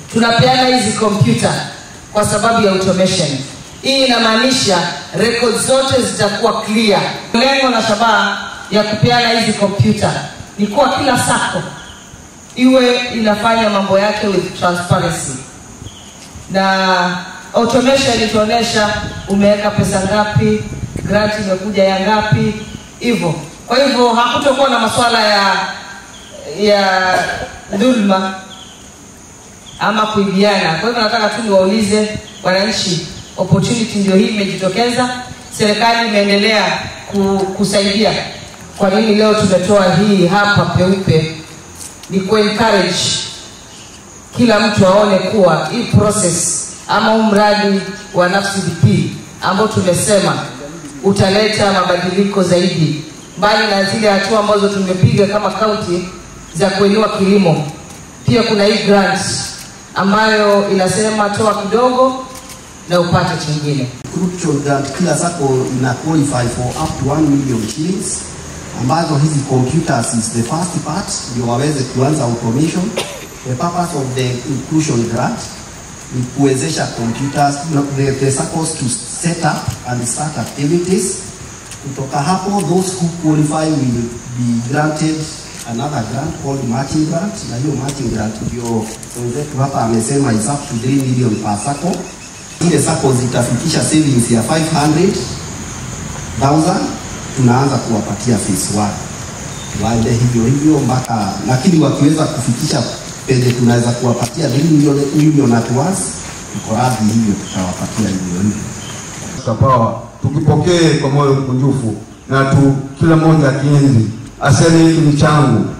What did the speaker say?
tunapeana hizi kompyuta kwa sababu ya automation. Hii inamaanisha record zote zitakuwa clear. Lengo na shabaha ya kupeana hizi kompyuta ni kuwa kila sako iwe inafanya mambo yake with transparency na automation itaonyesha umeweka pesa ngapi, grant imekuja ya ngapi, hivyo. Kwa hivyo hakutokuwa na masuala ya ya dhulma ama kuibiana. Kwa hivyo nataka tu niwaulize wananchi, opportunity ndio hii imejitokeza, serikali imeendelea ku, kusaidia. Kwa nini leo tumetoa hii hapa peupe? Ni ku encourage kila mtu aone kuwa hii process ama huu mradi wa Nafsi DP ambao tumesema utaleta mabadiliko zaidi, mbali na zile hatua ambazo tumepiga kama kaunti za kuinua kilimo. Pia kuna hii grant ambayo inasema toa kidogo na upate chingine. crucial grant kila sako ina qualify for up to 1 million shillings ambazo hizi computers is the first part ndio waweze kuanza automation the purpose of the inclusion grant ni kuwezesha computers the, the SACCOs to set up and start activities kutoka hapo those who qualify will be granted another grant called matching grant na hiyo matching grant ndio mwenzetu hapa amesema is up to 3 million per SACCO zile sako zitafikisha savings ya 500,000 tunaanza kuwapatia phase 1 waende hivyo hivyo mpaka, lakini wakiweza kufikisha penye tunaweza kuwapatia 3 million, million at once, tuko radhi hivyo, tutawapatia hivyo hivyo. Kapawa tukipokee kwa moyo mkunjufu na tu kila mmoja akienzi aseme hiki ni changu